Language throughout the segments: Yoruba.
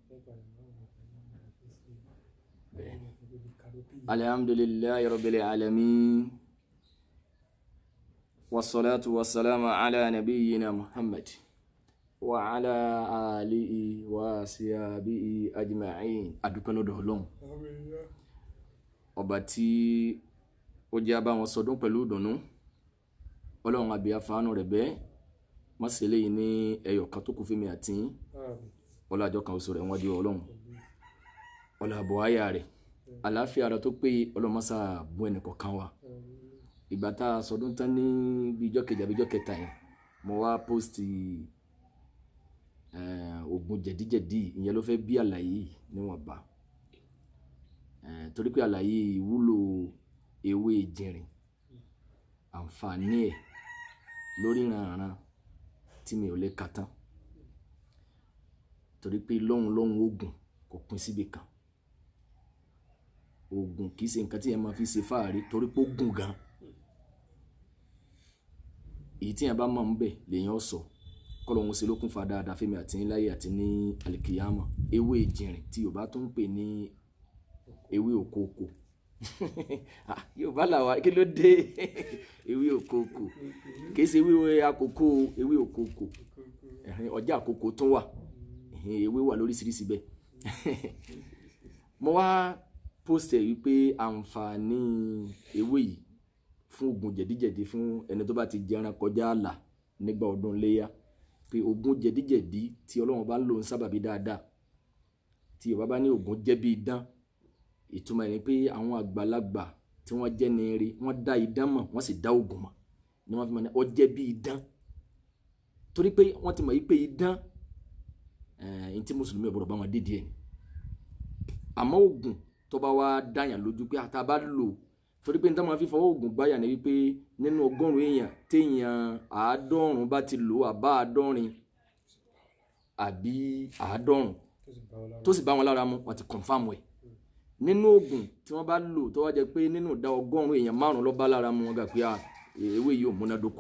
alhamdulillahi rabbil alamin wassalatu wassalamu ala nabiyyina muhammad wa ala alihi wa sahbihi ajma'in adúpẹ́ lọ́dọ̀ Ọlọ́run ọba tí ó jẹ́ abá wọn sọdún pẹ̀lú ìdùnnú Ọlọ́run àbí afáànù rẹ̀ bẹ́ẹ̀ má ṣe léyìn ní ẹyọ kan tó kù fún mi àti yín ọlọ́jọ́ kan oṣù rẹ̀ wọ́n di Ọlọ́run ọlọ́àbọ̀ àyà rẹ̀ àlàáfíà rẹ̀ tó pé ọlọ́mọṣà bú ẹnì kọ̀ọ̀kan wa ìgbà tá a sọdún tán ní bíi ijọ́ kejì àbí ijọ́ kẹta yẹn mo wá pósìtì oògùn jẹ̀díjẹ̀dí ìyẹn ló fẹ́ bí àlàyé níwọ̀nba torí pé àlàyé ìwúlò ewé jìnrìn àǹfààní ẹ̀ lórí ìrànràn tí mi ò lè kà tán torí pé lọ́hùn lọ́hùn oògùn kò pín síbi kan oògùn kì í ṣe nǹkan tí yẹn máa fi ṣe fáàrí torí pé ó gùn gan èyí tí yẹn bá mọ̀ ń bẹ̀ lèyàn sọ kọlọ́hún ṣe lókun fa dáadáa fẹ́mi àti níláyé àti ní alikiyama ewé jìnrìn tí yorùbá tó ń pè ní ewé òkòkò yorùbá làwa kí ló dé ewé òkòkò kì í ṣe ewé àkókò ewé òkòkò ọjà àkókò tún wà ewé wà lóríṣiríṣi bẹ́ẹ̀ mo wá post ẹ̀ wípé àǹfààní ewé yìí fún oògùn jẹ̀díjẹ̀dí fún ẹni tó bá ti jẹran kọjá àlà nígbà ọdún léyà pé oògùn jẹ̀díjẹ̀dí tí ọlọ́run bá ń lò ń sábàbí dáadáa tí yorùbá bá ní oògùn jẹ́ bí idán ìtumọ̀ ẹ̀ ni pé àwọn àgbàlagbà tí wọ́n jẹ́ ní eré wọ́n dá idán mọ̀ wọ́n sì dá oògùn mọ̀ ni wọ́n fi mọ̀ ní ọ jẹ́ bí idán torí pé wọ́n ti mọ̀ yí pé idán ẹ̀ẹ́n tí mùsùlùmí ọ̀bọ̀dọ̀ bá wọn dídì ẹ̀ àmọ́ oògùn tó bá wá dáyàn lójú pé àtà bá lò torí pé níta máa fi fọwọ́ oògùn gbáyà ni wípé nínú ọgọ́rùn-ún èèyàn téèyàn àádọ́rùn-ún bá ti lò àbá àádọ́rin àbí àádọ́rùn tó sì bá wọn lára mu wọ́n ti kọ̀nfàmù ẹ̀ nínú oògùn tí wọ́n bá lò tó wá jẹ́ pé nínú ìdá ọgọ́rùn-ún èèyàn márùn-ún ló bá lára mu wọn gbà pé ewé yìí ò múnádóko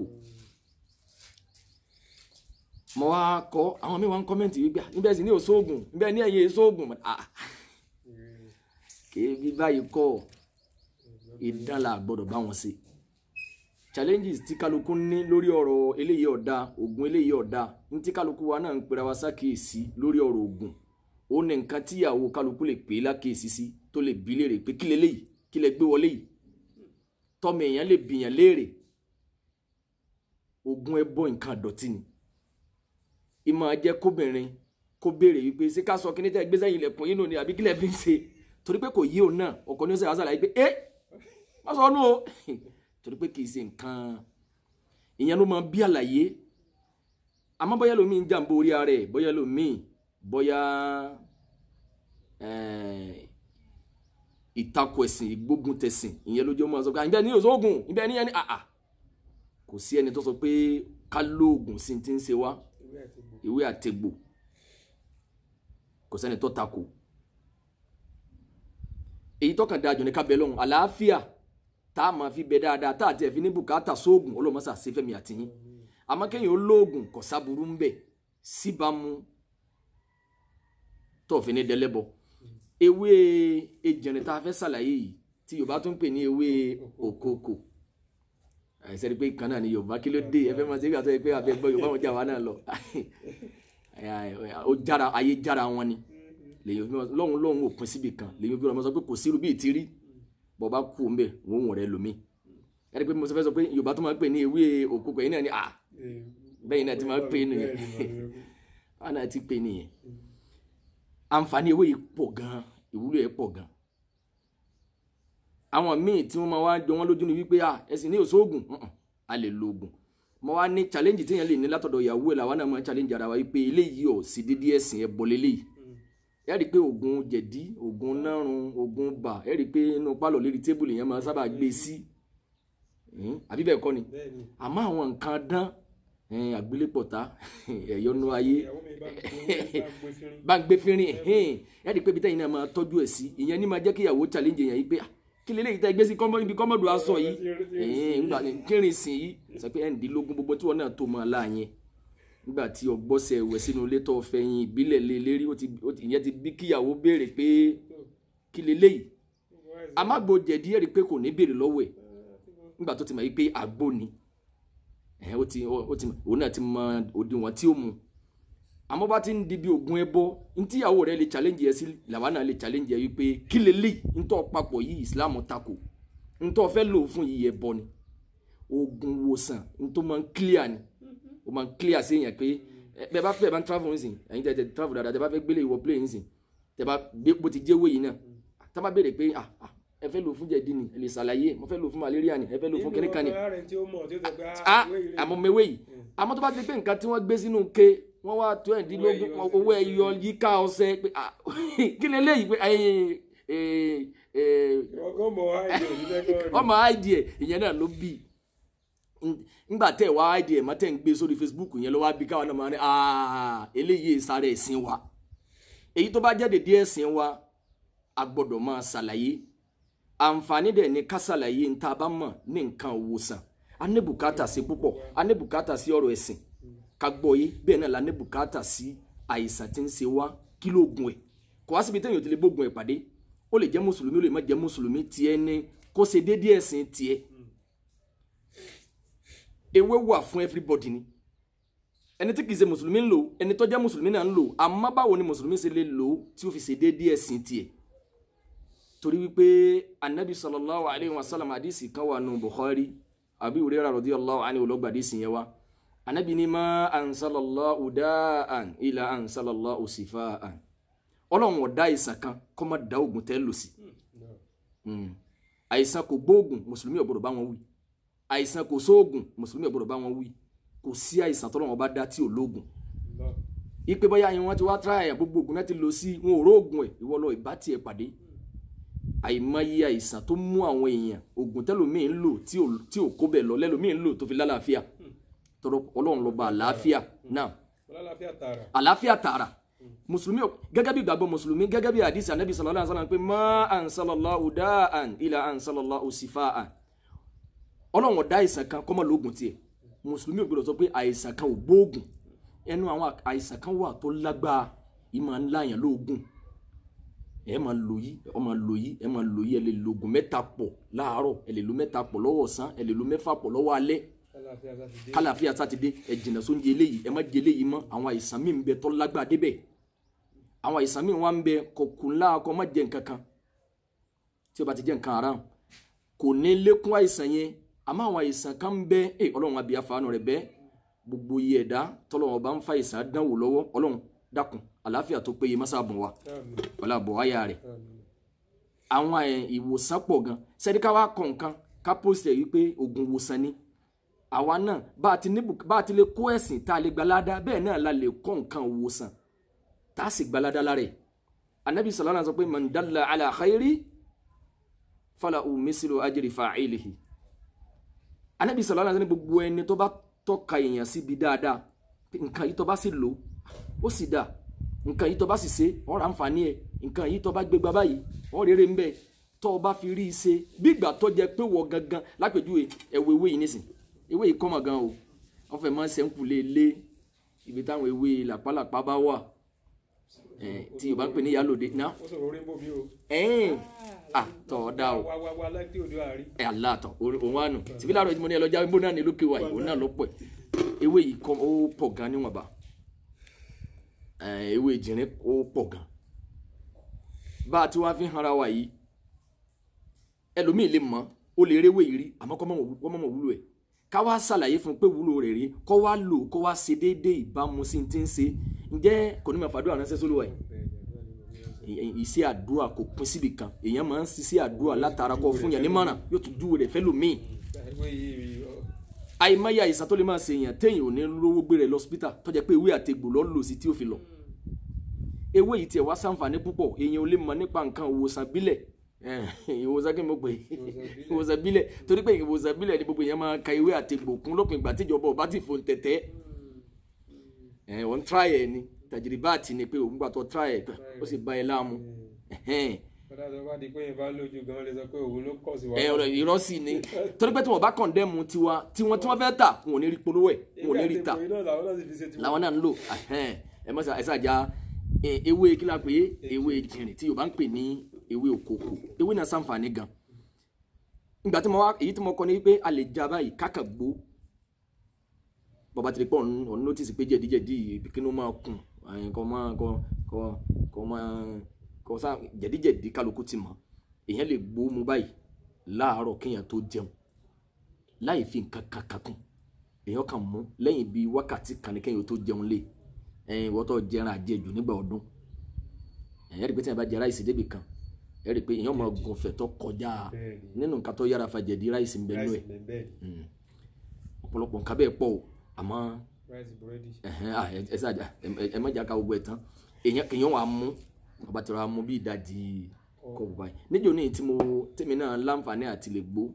mo wá kọ àwọn mi wá ń kọ́mẹ́ǹtì wípé níbẹ̀ sì ní òṣoògùn níbẹ̀ ní ẹ̀yẹ èṣoògùn kèébí báyìí kọ́ ìdán la gbọ́dọ̀ bá wọn ṣe challenges tí kálukú ní lórí ọ̀rọ̀ eléyìí ọ̀dà oògùn eléyìí ọ̀dà ní tí kálukú wa náà ń pera wa sákèésí lórí ọ̀rọ̀ oògùn ó ní nǹkan tí ìyàwó kálukú lè pè é lákèésí sí tó lè bí léèrè pé kí leléyìí kí lẹ gbé wọlé yìí tọmọ èèyàn lè bìyàn léèrè oògùn ẹbọ nǹkan àdọ̀tí ni ìmọ̀ jẹ́ kóbìnrin kó béèrè wípé ṣé ká sọ kí ní tẹ́ gbé sẹ́yìn ilẹ̀kùn yín nù ni àbí kí lẹ fi ń ṣe torí pé kò yí òun náà ọkọ ní ó sẹ́yìn àṣàlàyé pé ẹ́ wọ́n sọ ọ́nù o torí pé kì í ṣe nǹkan ìyẹn ló máa bí àlàyé àmọ́ bóyá lómi ń jàǹbó orí ara ẹ̀ bóyá lómi bóyá ìtakò ẹ̀sìn ìgbógun tẹ̀sìn ìyẹn lójú ọmọ sọ pé àyìnbẹ́ ní òṣoògùn ìbẹ́ ní ẹni àà kò sí ẹni tó sọ pé ká lóògùn sí ti ń ṣe wá ìwé àtegbò kò sẹ́ni tó takò èyí tọkàn dájú ní kábẹ́ lọ́hùn àlàáfíà tá a máa fi bẹ dáadáa tá a tiẹ̀ fi ní bùkátà sóògùn ọlọ́mọṣà sí fẹ́mi àtìyín àmọ́ kéèyàn ó lóògùn kò sábúrú ń bẹ̀ síbámu tó fi ní dẹ́lẹ́bọ ewé ejìnrìn tá a fẹ́ ṣàlàyé yìí tí yorùbá tún pè ní ewé òkòkò àìsàn pé kan náà ni yorùbá kí ló dé ẹ fẹ́ máa ṣe é gbàtọ́ pé àfẹ́ gbọ́ yorùbá wọn jà wá náà lọ ó jára ayé jára wọn ni lèyìn fi lọ́hùn lọ́hùn ò pín síbi kan lèyìn fi ọmọ sọ pé kò sí irú bíi ti rí bọ́ bá kú mbẹ́ wọ́n wọ̀n rẹ lómi ẹni pé mo sọ fẹ́ sọ pé yorùbá tó máa ń pè ní ewé òkúkọ yìí náà ni ah bẹ́ẹ̀ náà ti máa ń pè nìyẹn báwọn náà ti pè nìyẹn àǹfààní ewé yìí pọ̀ gan ìwúlò ẹ̀ pọ̀ gan àwọn míì tí wọ́n máa wá jọ wọ́n lójú ni wípé ah ẹ̀sìn ní òṣoògùn a lè lo oògùn mo wá ní challenge téèyàn lè ní látọ̀dọ̀ ìyàwó ẹ̀ làwọn náà máa challenge ara wa wípé eléyìí ò sí dídí ẹ̀sìn ẹ̀ bọ̀ lélẹ́yìí ẹ rí i pé oògùn jẹ̀dí oògùn nárun oògùn bà ẹ rí i pé inú pálọ̀ lérí tébùlù yẹn máa sábà gbé sí àbí bẹ́ẹ̀ kọ́ ni àmọ́ àwọn nǹkan dán àgbélépọ̀tá ẹ̀yọ́nú ayé bá ń gbé fínrin ẹ rí i pé ibi tẹ́yìn náà máa tọ́jú ẹ̀ sí ìyẹn ní máa jẹ́ kí ìyàwó challenge yẹn yìí pé kí lè léyìí tẹ́ gbé sí ibi kọ́mọ́dù aṣọ yìí ńgbà kírin sìn yìí sọ pé ẹ̀ǹdínlógún gbogbo tí wọ́n náà tó máa láàyè nígbà tí ọgbọ́sẹ̀ ẹ̀wẹ̀ sínú ilé tó fẹ̀yìn ìbílẹ̀ lé lérí ó ti ó ti- ìyẹn ti bí kíyàwó béèrè pé kí leléyìí amágbo jẹ̀dí ẹ̀rí pé kò ní béèrè lọ́wọ́ ẹ̀ nígbà tó ti mọ̀ yí pé àgbo ni ẹ̀ ó ti ó ti òun náà ti mọ òdiwọ̀n tí ó mu àmọ́ bá ti ń di bí ogun ẹbọ ntíyàwó rẹ lè challenge ẹ sí làwa náà lè challenge ẹ wípé kí leléyìí ntọ́ papọ̀ yìí Islam tako ntọ́ fẹ́ lò fún yìí ẹbọ ni ogun wòsàn ntọ́ máa ń clear ni o máa ń clear sí èèyàn pé ẹ bẹ́ẹ̀ bá fẹ́ bá ń travel nísìn ẹ̀yin tẹ̀ tẹ̀ travel dáadáa tẹ̀ bá fẹ́ gbélé ìwọ plane nísìn tẹ̀ bá gbé bó ti jẹ́wé yìí náà tá bá béèrè pé ah ah ẹ fẹ́ lò fún jẹ̀dí ni ẹ lè ṣàlàyé mo fẹ́ lò fún malaria ni ẹ fẹ́ lò fún kíníkan ni ààrẹ tí ó mọ̀ tí ó sọ pé ah ìwé ìrè àmọ́ mewé yìí àmọ́ tó bá ti di pé nǹkan tí wọ́n gbé sínú ke wọ́n wá tó ẹ̀ẹ́dínlógún Owó ẹyọ owó ẹyọ yíká ọṣẹ pé ah kí lè léyìí pé ẹ̀yìn ọgọ́ mọ̀ wá ìjọ ìdílẹ́kọ̀ọ́ rẹ̀ ọmọ id ẹ̀ ìyẹn náà ló bí ngbà tẹ̀ wá id ẹ̀ mọ́tẹ́ ń gbé sórí Facebook yẹn ló wá bí káwọn náà máa ní ah eléyìí sáré ẹ̀sìn wa èyí tó bá jáde díẹ̀ ẹ̀sìn wa a gbọ́dọ̀ máa ṣàlàyé àǹfààní dẹ̀ ní ká ṣàlàyé ní tá a bá mọ̀ ní nǹkan òwòsàn a ní bùkátà sí púpọ̀ a ní bùkátà sí ọ̀rọ̀ ẹ̀sìn ká gbọ́ yé bẹ́ẹ̀ náà la ní bùkátà sí àìsàn tí ń ṣe wá kí ló gun ẹ̀ kò wá síbi téèyàn ti lè bógun ẹ̀ pàdé ó lè jẹ́ mùsùlùmí ó lè má jẹ́ mùsùlùmí tiẹ̀ ní kó ṣe déédéé ẹ̀sìn tiẹ̀ ewé wà fún everybody ni ẹni tí kìí ṣe mùsùlùmí ń lò ẹni tó jẹ́ mùsùlùmí náà ń lò àmọ́ báwo ni mùsùlùmí ṣe lè lò ó tí ó fi ṣe déédéé ẹ̀sìn tiẹ̀ torí wípé anabi sallallahu alayhi wa sallam hadisi kan wà nù bukhari abi hurairah radiyallahu anhu olóògbé hadisi yẹn wa anabi ni ma ansalallahu da'an ila ansalallahu sifaan ọlọ́run ọ̀dá àìsàn kan kọ́ má da oògùn tẹ́ lò sí Mm. àìsàn kò gbóògùn mùsùlùmí ò gbọdọ̀ bá wọn wí àìsàn kò sóògùn mùsùlùmí ò gbọdọ̀ bá wọn wí kò sí àìsàn tọ́lọ́run bá dá tí ò lóògùn ipe bóyá yẹn wọn ti wá tíráyà gbogbo oògùn náà ti lò sí wọn ò róògùn ẹ ìwọ lọ ìbá tiẹ̀ pàdé àìmọye àìsàn tó mú àwọn èèyàn oògùn tẹlòmíín lò tí ò tí ò kó bẹ́ẹ̀ lọ lẹlòmíín lò tó fi lálàáfíà tọrọ Ọlọ́run ló bá àlàáfíà náà ọlọ́láfíà tààrà àlàáfíà tààrà mùsùlùmí ò gẹ́gẹ́ bí ìgbàgbọ́ mùsùlùmí gẹ́gẹ́ bí àdìsí anabi sallallahu alaihi wasallam pé má ansalallahu da'an ila ansalallahu sifaan Ọlọ́run ọ̀dá àìsàn kan kọ́mọ lóògùn tiẹ̀ mùsùlùmí ò gbọdọ̀ sọ pé àìsàn kan ò gbóògùn ẹnu àwọn àìsàn kan wà tó lágbára ìmọ̀ ńlá yẹn lóògùn ẹ máa lò yí ẹ máa lò yí ẹ máa lò yí ẹ lè lo oògùn mẹ́ta pọ̀ láàárọ̀ ẹ lè lo mẹ́ta pọ̀ lọ́wọ́ ọ̀sán ẹ lè lo mẹ́fà pọ̀ lọ́wọ́ alẹ́ ọlọ́láfíà sátidé kálàfíà sátidé ẹ jìnnà sóúnjẹ eléyìí ẹ má jẹ eléyìí mọ́ àwọn àìsàn míì ń bẹ tó lágbára débẹ̀ àwọn àìsàn míì wà ń bẹ kọkùn ńlá kọ má jẹ nǹkan kan tí o bá ti jẹ nǹkan haram kò ní lékún àìsàn yẹn àmọ́ àwọn àìsàn kan ń bẹ ẹ Ọlọ́run àbí àfààní rẹ bẹ gbogbo iye ẹ̀dá tọ́lọ́run bá ń fa àìsàn dánwò lọ́wọ́ Ọlọ́run dákun àlàáfíà tó péye má sábùn wa àmín wọlé àbọ̀ wáyà rẹ̀ àmín àwọn ẹ̀, ìwòsàn pọ̀ gan sẹ́ni ká wá kọ̀ nǹkan ká pósìtẹ̀ wípé oògùn ìwòsàn ni àwa náà bá a ti ní bùk- bá a ti lè kó ẹ̀sìn tá a lè gbalada bẹ́ẹ̀ náà la lè kọ́ nǹkan ìwòsàn tá a sì gbalada lára ẹ̀ anabi sallallahu alaihi wasallam sọ pé man dalla ala khairi falahu mislu ajri fa'ilihi anabi sallallahu alaihi wasallam ní gbogbo ẹni tó bá tọ́ka èèyàn síbi dáadáa pé nǹkan yìí tó bá sì lò ó sì dáa nǹkan yìí tó bá sì ṣe ọ̀rọ̀ àǹfààní ẹ̀ nǹkan yìí tó bá gbégbá báyìí ọ̀rọ̀ rere ń bẹ tó o bá fi rí i ṣe bí ìgbà tó jẹ pé wọ gangan lápèjúwe ẹ̀wọ̀ ewé yìí nísìn ewé yìí kọ́mọ̀ gan o wọ́n fẹ́ máa ń sẹ́ńkù lé lé ibi táwọn ewé làpálàpá bá wà ẹ̀ tí Yorùbá ń pè ní ìyálòde náà ó sọ̀rọ̀ orí ń bò mí o ẹ̀ẹ́n àtọ̀ ọ̀dà o wá wá wá láti òde àárí ẹ aláàtọ̀ òun wà nù tìbí láàárọ̀ ìdí mo ní ẹ lọ́jà bó náà ní lókè wà yìí òun náà ló pọ̀ ewé yìí kọ́ ó pọ̀ gan níwọ̀nba ẹ̀, ewé ìjìnrín ó pọ̀ gan bá a ti wá fi ń hanra wa yìí ẹlòmíì lè mọ̀ ó lè réwé yìí rí àmọ́ kọ́ mọ̀ mọ̀ wúlò ẹ̀ ká wá ṣàlàyé fún un pé wúlò rẹ̀ rí kọ́ wá lò kọ́ wá ṣe déédéé ìbámu sí ti ń ṣe ǹjẹ́ kò ní máa fàdúrà ránṣẹ́ sólùwà yìí ì- iṣẹ́ àdúrà kò pín síbi kan èèyàn máa ń ṣiṣẹ́ àdúrà látara kọ fún yàn nímọ̀ràn yóò tún júwe rẹ̀ fẹ́lòmíì ìwé yìí ọ, àìmọye àìsàn tó lè máa ṣe èèyàn téèyàn ò ní lówó gbé rẹ̀ lọ́sípítà tó jẹ́ pé ewé àtegbò lọ́ lò sí tí ó fi lọ ewé yìí tiẹ̀ wá ṣàǹfààní púpọ̀ èèyàn ò lè mọ̀ nípa nǹkan ìwòsàn bílẹ̀ Eh, ìwòsàn kí n mọ̀ pé ìwòsàn bílẹ̀ torí pé ìwòsàn bílẹ̀ ni gbogbo èèyàn máa ka ewé àtegbò kún lópin ìgbà tíjọba ọba ti fòun tẹ̀tẹ̀ ẹ̀ wọ́n tíráyẹ̀ ni tàjìrìbáàtì ni pé òun gbà tó tíráyẹ̀ ó sì bá ẹ láàmú ẹ̀hẹ́n ọ̀dà tó bá di pé yẹn bá lójú gan lè sọ pé òun ló kọ̀ sí wa. ẹ ọ̀rọ̀ irọ́ sì ni torí pé tí wọ́n bá kọ̀ndẹ́mu tiwa tiwọn tí wọ́n fẹ́ tà wọn ò ní rí polówó ẹ̀ wọn ò ní rí tà ìgbà tí làwọn náà sì fi ṣe tiwọn. làwọn náà ń lò ahẹ́n, ẹ mọ̀ ẹ ṣàjà ewé kí la pè é ewé jìnrìn tí Yorùbá ń pè ní ewé òkòkò ewé náà ṣàǹfààní gan ìgbà tí mo wá èyí tí mo kọ ni pé a lè ja báyìí kákà gbó bàbá tí pọ̀ ọ̀n nọ́tìsì pé jẹ̀díjẹ̀dí kínú máa kùn ẹ̀yìn kọ́ máa kọ́ kọ́ kọ́ máa kọ́ sá jẹ̀díjẹ̀dí kálukú ti mọ̀ èèyàn lè gbó mu báyìí láàárọ̀ kéèyàn tó jẹun láì fi nǹkan kan kakùn èèyàn kàn mú lẹ́yìn bíi wákàtí kan ní kéèyàn tó jẹun lé ẹ̀yìn wọ́tọ̀ jẹran àjẹjù nígbà ọdún ẹ̀yìn rí pé tí wọ́n bá jẹ ráìsì débì kan ẹ̀ rí pé èèyàn máa gùn fẹ̀tọ́ kọjá Bẹ́ẹ̀ni. nínú nǹkan tó yára fa jẹ̀dí ráìsì ń bẹ nú ẹ̀ ráìsì bẹ́ẹ̀ ọ̀pọ̀lọpọ̀ nǹkan bẹ́ẹ̀ pọ̀ o àmọ́ ráìsì búrẹ́dì. ẹ̀hẹ́n, à, ẹ ẹ ṣáàjà ẹ- ẹ má jà ká gbogbo ẹ̀ tán èèyàn èèyàn wà á mú ọba tí wàá mú bí ìdajì kọ́ọ̀bù báyìí níjọ́ ní tí mo tèmi náà láǹfààní àti lè gbó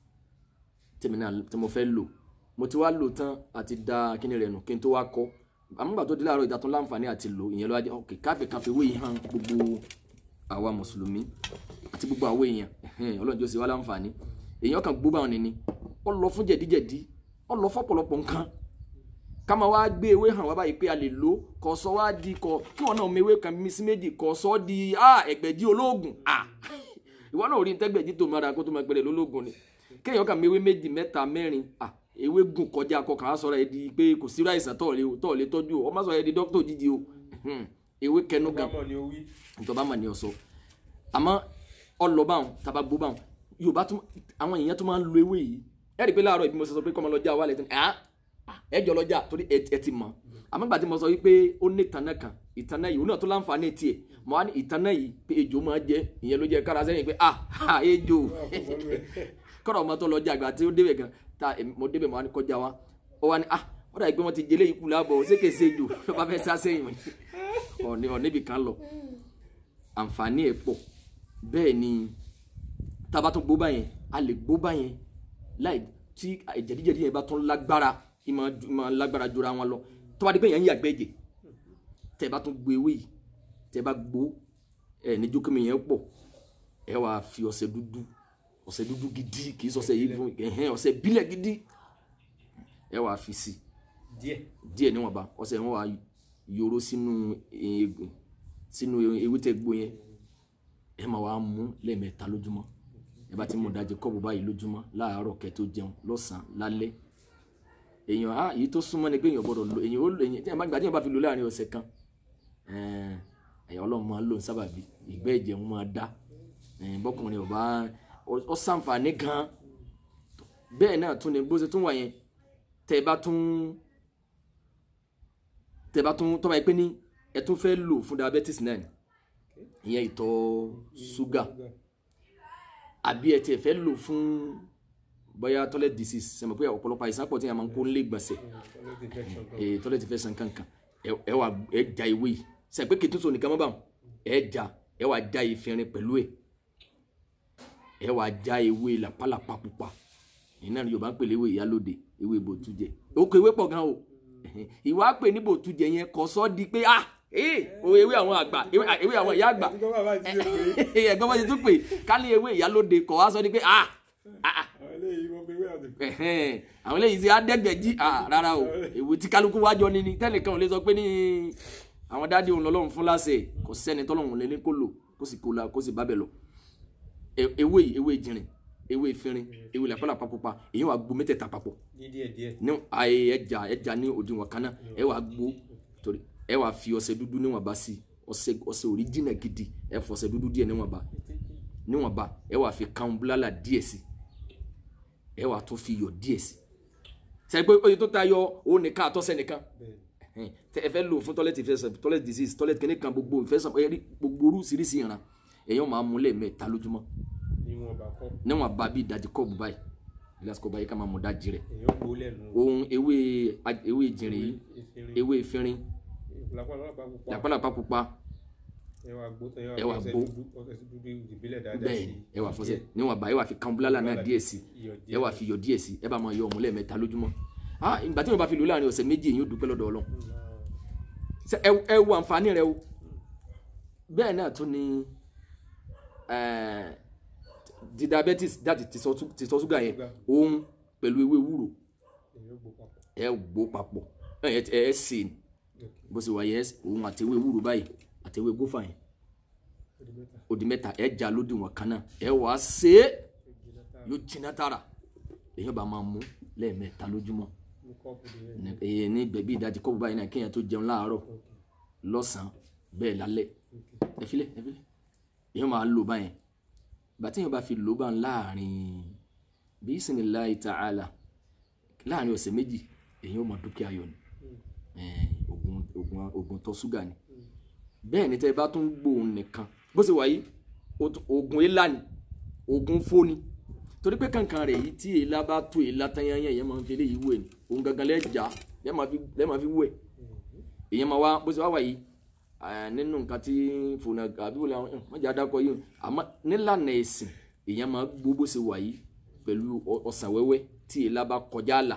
tèmi náà tí mo fẹ́ lò mo ti wá lò tán àti da kíni rẹ̀ nù kí n tó wá kọ́ àmúgbà tó di láàárọ̀ ìdá tó láǹfààní àti lò ìyẹn ló wá jẹ́ ok káfí káfí wé yìí hàn gbogbo àwa mùsùlùmí àti gbogbo àwọn èèyàn ẹ̀hẹ́n, ọlọ́run jọ́ sí wa láǹfààní èèyàn kan gbó báwọn nìní ó lọ fún jẹ̀díjẹ̀dí ó lọ fọ́pọ̀lọpọ̀ nǹkan ká máa wá gbé ewé hàn wá báyìí pé a lè lò kọ sọ wá di kọ kí wọn náà mọ ewé kan mi sí méjì kọ sọ di ah ẹgbẹ̀jì olóògùn ah ìwọ náà ò rí ní tẹgbẹ̀jì tó máa ra kó tó máa gbẹrẹ lólóògùn ni kéèyàn kà mọ ewé méjì mẹ́ta mẹ́rin ah ewé gùn kọjá kọkàn á sọ̀rọ̀ ẹ di pé kò sí ráìsàn tọ̀ lé tọ̀ lé tọ́jú o ọmọ sọ̀rọ̀ ẹ di dókítà òjijì o Hmm. ewé kẹnu gan bámọ̀ ni ó wí. ìjọba mà ní ọsọ àmọ́ ọlọbàwọn tàbá gbóbàwọn yorùbá tún àwọn èèyàn tún máa ń lo ewé yìí ẹ rí i pé láàárọ̀ ìbí mo sọ pé kọ́mọ lọ́jà wà lẹ́tọ́ ẹ̀ ẹ jọ lọ́jà torí ẹ ẹ ti mọ̀ àmọ́ gbà tí mo sọ wípé ó ní ìtànà kan ìtànà yìí òun náà tó láǹfààní tiẹ̀ mo wá ní ìtànà yìí pé ejò máa jẹ ìyẹn ló jẹ kára sẹ́yìn pé ah ah, ejò kọ́dọ̀ ọmọ tó lọ́jà àgbà tí ó débẹ̀ gan ta èmi- mo débẹ̀ mo wá ní kọjá wa ó wá ní ah ó dàbí pé wọ́n ti jẹlé ikú lábọ̀ ṣé kèé ṣe ejò ló bá fẹ́ sá sẹ́yìn ọ̀ní ọ̀níbì kan lọ àǹfààní ẹ̀ pọ̀ bẹ́ẹ̀ ni tá a bá tún gbó báyẹn a lè gbó báyẹn láì tí jẹ̀díjẹ̀dí yẹn bá tún lágbára ìmọ̀ ju- ìmọ̀ lágbára jura wọn lọ tó bá di pé yẹn ń yàgbẹ́ ẹ̀jẹ̀ tẹ́ ẹ bá tún gbó ewé yìí tẹ́ ẹ bá gbó ẹ ní jókèmí yẹn pọ̀ ẹ wàá fi ọṣẹ dúdú ọṣẹ dúdú gidi kì í ṣọṣẹ yìí fún ẹ̀hẹ́n ọṣẹ bílẹ̀ gidi ẹ wàá fi sí díẹ̀. díẹ̀ níwọ̀nba ọṣẹ wọn wàá yòrò sínú eegun sínú ewé tẹ́ gbó yẹn ẹ máa wá mú lẹ́ẹ̀mẹ́ta lójúmọ́ ẹ bá ti mú ìdajì kọ́ọ̀bù báyìí lójúmọ́ láàárọ̀ kẹ́ tó jẹun lọ́sàn-án lálẹ́ èèyàn á èyí tó súnmọ́ ni pé èèyàn gbọ́dọ̀ lo èèyàn ó lo èèyàn tí èèyàn bá gbà tí èèyàn bá fi lo láàrin ọ̀sẹ̀ kan ẹ̀ẹ́n, ẹ̀yàn ọlọ́run máa ń lò ní sábàbí ìgbẹ́ ẹ̀jẹ̀ wọn máa dá ẹ̀ẹ́n, bọ́kùnrin ọba ọ sàǹfààní gan bẹ́ẹ̀ náà tún ni bó ṣe tún wà yẹn tẹ́ ẹ bá tún tẹ́ ẹ bá tún tọ́ bá yẹ pé ní ẹ tún fẹ́ lò fún diabetes náà ni ìyẹn ìtọ̀ ṣúgà àbí ẹ tiẹ̀ fẹ́ lò fún bóyá toilet disease sẹ́mi pé ọ̀pọ̀lọpọ̀ àìsàn pọ̀ tí yẹn máa ń kó lé gbọ̀nsẹ̀ toilet infection kan. ee toilet infection kankan ẹ ẹ wà ẹ ja ewé yìí sẹ́mi pé kìtúnṣe nìkan mọ́ báwọn ẹ ja ẹ wà ja ìfìrin pẹ̀lú ẹ ẹ wà ja ewé làpálàpá pupa ìyẹn náà ni Yorùbá ń pè léwé ìyálóde ewé bòtújẹ oko ewé pọ̀ gan o ìwà pè ní bòtújẹ yẹn kò sọ di pé ah ee o ewé àwọn àgbà ewé ewé àwọn ìyá àgbà àti kọ́ bàbá ti ṣe pé ẹ̀gbọ́n bá ti tún pè ká ní ewé ìyálóde kọ̀ wá sọ ni pé ah ah ah àwọn eléyìí wọ́n fi wé àti ẹ̀hẹ́n, àwọn eléyìí ti adẹ́gbẹ̀jì ah rárá o èwo tí kálukú wájọ ni ni tẹ́nìkan ò lè sọ pé ní àwọn dáàdi òun lọ́lọ́run fún láṣẹ kò sẹ́ni tọ́lọ́run lè ní kó lò kó sì kó la kó sì bábẹ̀ lọ E- ewé yìí ewé jìnrìn ewé ìfinrin ewé làpálàpá pupa èyí wà gbó mẹ́tẹ̀ẹ̀ta papọ̀ ní díẹ̀ díẹ̀. ní ayé ẹja ẹja ní òdiwọ̀n kan náà ẹ wà gbó torí ẹ wà fi ọṣẹ dúdú níwọ̀n bá sí ọṣẹ ọṣẹ òríjìnà gidi ẹ fọṣẹ dúdú díẹ̀ níwọ̀n bá níwọ̀n bá ẹ wà fi kan búlálà díẹ̀ sí ẹ wà tún fi iyọ̀ díẹ̀ sí sẹ́yìn pé oye tó ta yọ òun nìkan àtọ́sẹ́ nìkan bẹ́ẹ̀ ẹ̀hìn, tẹ ẹ fẹ́ lò fún toilet infection toilet disease toilet kìíní kan gbogbo infection ẹ rí gbogbo oríṣiríṣi ìran èèyàn máa mú lẹ́ẹ̀mẹ́ta lójúmọ́ ni wọn bá kọ́ níwọ̀n bá bí ìdajì kọ́ọ̀bù báyìí gíláàsì kọ́ọ̀bù báyìí ká máa mú dájì rẹ̀ èèyàn gbó lẹ́nu ohun ewé ewé ìjìnrìn yìí ìfinrin ewé ìfinrin lápálápá pupa làpálàpá pupa ẹ wá gbó ẹ ẹ wá wá gbó. gbó ọṣẹ dúdú ìbílẹ̀ dáadáa bẹ́ẹ̀ sí ẹ wà fọṣẹ níwọ̀n bá ẹ wà fi kan búlálà náà díẹ̀ sí iyọ̀ ẹ wà fi iyọ̀ díẹ̀ sí ẹ bá máa yọ ọmú lẹ́ẹ̀mẹ́ta lójúmọ́ ah ìgbà tí wọn bá fi lò láàrin ọ̀sẹ̀ méjì èyí ó dúpẹ́ lọ́dọ̀ Ọlọ́run Ṣé ẹ ẹ wo àǹfààní rẹ o bẹ́ẹ̀ náà tún ni eh, di diabetes dáàtì tìtọ́ ṣúgà yẹn Ṣúgà. òun pẹ̀lú ewé ewúro èyí ó gbó papọ̀ ẹ gbó papọ̀ ẹ ẹ ẹ sè é bó ṣe wà yẹ òun àti ewé ewúro báyìí àti ewé gófà yẹn ó di mẹ́ta ó di mẹ́ta ẹ já lódì wọn kan náà ẹ wà á sè é ó di mẹ́ta yóò jiná tààrà èyàn bá máa mú lẹ́ẹ̀mẹ́ta lójúmọ́ ní kọ́ọ̀pù di mẹ́ta ní- èyí ní bẹ̀bí ìdajì kọ́ọ̀bù báyìí náà kéèyàn tó jẹun láàárọ̀ ok lọ́sàn-án bẹ́ẹ̀ lálẹ́ ok ẹ filẹ̀ ẹ filẹ̀ èyàn máa lò báyẹn bàtí èyàn bá fi lò bá ń láàrin bisimilayi ta'ala láàrin ọ̀sẹ̀ méjì èyàn ó mọ dúkìá yọ ni Eh, oògùn oògùn oògùn tó ṣúgà ni bẹ́ẹ̀ ni tẹ́ ẹ bá tún gbóhùn nìkan bó ṣe wà yìí ó tún- oògùn ilá ni oògùn fóni torí pé kankan rẹ̀ yìí tí èélá bá tó èélá tán yányán èyàn máa ń fi eléyìí wẹ̀ ni òun gangan lẹ́jà lẹ́ẹ̀ máa fi lẹ́ẹ̀ máa fi wẹ̀ èyàn máa wá bó ṣe wá wà yìí eh, nínú nǹkan tí fònà àbí wọlé àwọn wọ́n jẹ́ adakọ yìí àmọ́ nílànà ẹ̀sìn èyàn máa gbó bó ṣe wà yìí pẹ̀lú ọ- ọsàn wẹ́wẹ́ tí èélá bá kọjá àlà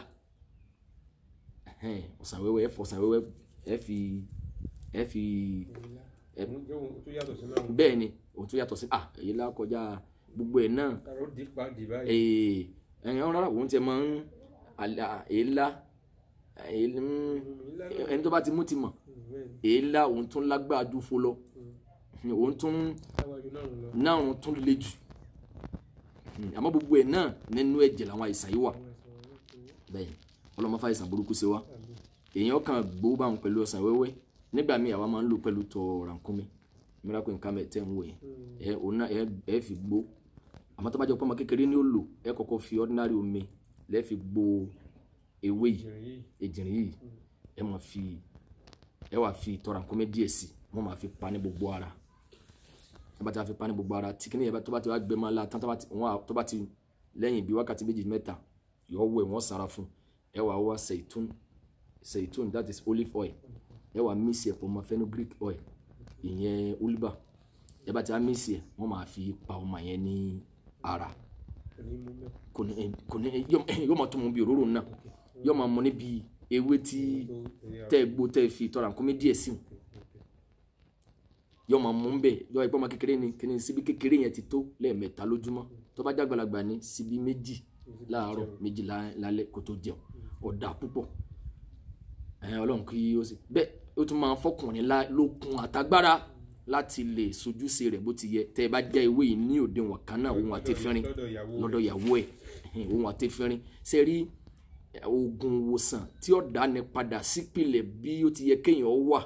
Ẹhẹ́n, ọsàn wẹ́wẹ́ ẹ fọ ọsàn wẹ́wẹ́ ẹ fi ẹ fi ìlà òun jẹ́ ohun tó yàtọ̀ sí náà bẹ́ẹ̀ ni òun tó yàtọ̀ sí à èélá kọjá gbogbo ẹ̀ náà kàró dì pa dì báyìí ee ẹ̀yìn rárá òun tiẹ̀ máa ń àlà èélá èélá ìlà náà ẹni tó bá ti mú ti mọ̀ bẹ́ẹ̀ ni èélá òun tún lágbára ju fo lọ òun tún láwájú náà lọ náà òun tún le jù Hmm, àmọ́ gbogbo ẹ̀ náà nínú ẹ̀jẹ̀ làwọn àìsàn yìí wà àwọn ẹ̀sán wọn yóò tó bẹ́ẹ̀ ọlọ́mọ fàìsàn burúkú sí wa àmì èèyàn kan gbó bá wọn pẹ̀lú ọsàn wẹ́wẹ́ nígbà míì àwa máa ń lò pẹ̀lú tọ rànkúnmi miracle nǹkan mẹ́ tẹ́ ń wò yẹn ẹ òun náà ẹ ẹ fi gbó àmọ́ tó bá jẹ́ pé ọmọ kékeré ní ó lò ẹ kọ́kọ́ fi ordinary omi lẹ́ẹ̀ fi gbó ewé yìí ìjìnlẹ̀ yìí ejìnrìn yìí ẹ máa fi ẹ wà fi tọ rànkúnmi díẹ̀ sí wọ́n máa fi pa ní gbogbo ara tó bá ti wá fi pa ní gbogbo ara tí kìnìyàn bá tó bá ti wá gbẹ máa la tán tó bá ti wọ́n á- tó bá ti lẹ́yìn bí wákàtí méjì mẹ́ta yọ wẹ̀ wọ́n sara fún ẹ wà wá seitun seitun that is olive oil ẹ wà mísì ẹ̀ pọ̀ mọ́ fenugreek oil ìyẹn oliva ẹ bá ti wá mísì ẹ̀ wọ́n máa fi pa ọmọ yẹn ní ara kò ní mú mẹ́ kò ní kò ní yọ yọ máa tó mu bí òróró náà yọ máa mọ níbi ewé tí tó èyí tẹ́ ẹ gbó tẹ́ ẹ fi tọ́ra nǹkan mi díẹ̀ sí wọn yọ máa mú bẹ́ẹ̀ yọ ẹgbẹ́ ọmọ kékeré ni kíni síbi kékeré yẹn ti tó lẹ́ẹ̀mẹ́ta lójúmọ́ tó bá jágbàlagbà ní síbi méjì láàárọ̀ méjì lá- lálẹ́ kó tó jẹun ọ̀dà púpọ̀ ẹ̀ ọlọ́run kí ó sì bẹ́ẹ̀ ó tún máa fọkùnrin lá- lókun àtagbára láti lè sojúṣe rẹ̀ bó ti yẹ tẹ́ ẹ bá já ewé yìí ní òdiwọ̀n kan náà òun àti fínrin lọ́dọ̀ ìyàwó lọ́dọ̀ ìyàwó ẹ̀ ẹ̀hìn, òun àti fínrin ṣe rí eh, oògùn ìwòsàn tí ó dáni padà sípìlẹ̀ bí ó ti yẹ kéèyàn wà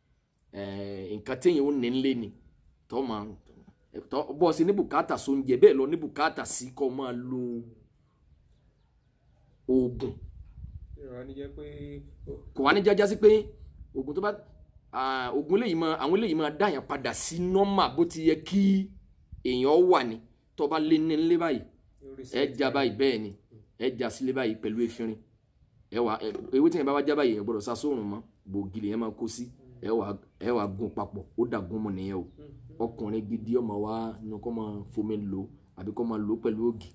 eh, nǹkan téèyàn ó ní lé ni tọ́ máa tọ́ bọ́ sí ní bùkátà sóúnjẹ bẹ́ẹ̀ lọ ní bùkátà sí kọ́ máa lo oògùn ìrora ní jẹ́ pé ó- kò wá ní jájá sí pé oògùn tó bá ah, oògùn eléyìí máa àwọn eléyìí máa dáyàn padà sí nọ́mà bó ti yẹ kí èèyàn wà ní tó bá lé ní lé báyìí lórí ẹ já báyìí bẹ́ẹ̀ ni ẹ já sílé báyìí pẹ̀lú efinrin ẹ wà ẹ ewé tí yẹn bá wá já báyìí yẹn gbọ́dọ̀ sá sóòrùn mọ́ gbòógì lèyẹn máa kó sí ẹ wà ẹ wà gún papọ̀ ó dà gún mọ́ nìyẹn o ọkùnrin gidi ọmọ wa ní kó máa fomi lò àbí kó máa lò pẹ̀lú ògì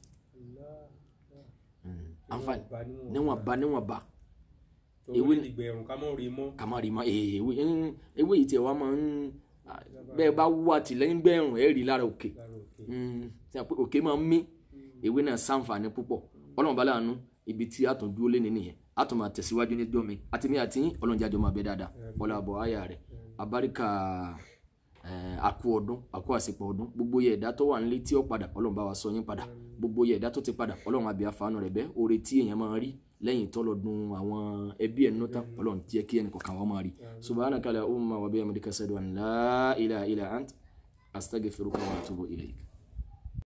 àǹfààní níwọ̀n bá níwọ̀n bá ewé ìgbẹ̀rún ká mọ̀ rí mọ́ ká má rí ma ee ewé ń- ewé yìí tiẹ̀ wá máa ń bẹ́ẹ̀ bá wú àtìlẹ́yìn gbẹ̀rún ẹ̀ rí lára òkè lára òkè Mm, tí a pé òkè máa ń mí ewé náà ṣàǹfààní púpọ̀ ọlọ́run bá láàánú ibi tí a tún dúró lé nínú yẹn a tún máa tẹ̀síwájú ní gbọ́mi àti mi àti yín ọlọ́run jájọ́ máa bẹ dáadáa bọ́lá àbọ̀ àyà rẹ̀ abáríkà eh, àkú ọdún àkú àsìpọ̀ ọdún gbogbo yẹ ẹ̀dá tó wà nílé tí ó padà ọlọ́run bá wa sọ yín padà gbogbo yẹ ẹ̀dá tó ti padà ọlọ́run àbí àfààní rẹ̀ bẹ́ oore tí èèyàn máa rí lẹ́yìn tọ́lọ́dún àwọn ẹbí ẹ̀ nínú tán ọlọ́run jẹ́ kí ẹnì kọ̀ọ̀kan wọn máa rí subhanaka la umma wa bihamdika ashhadu an la ilaha illa ant astaghfiruka wa atubu ilayk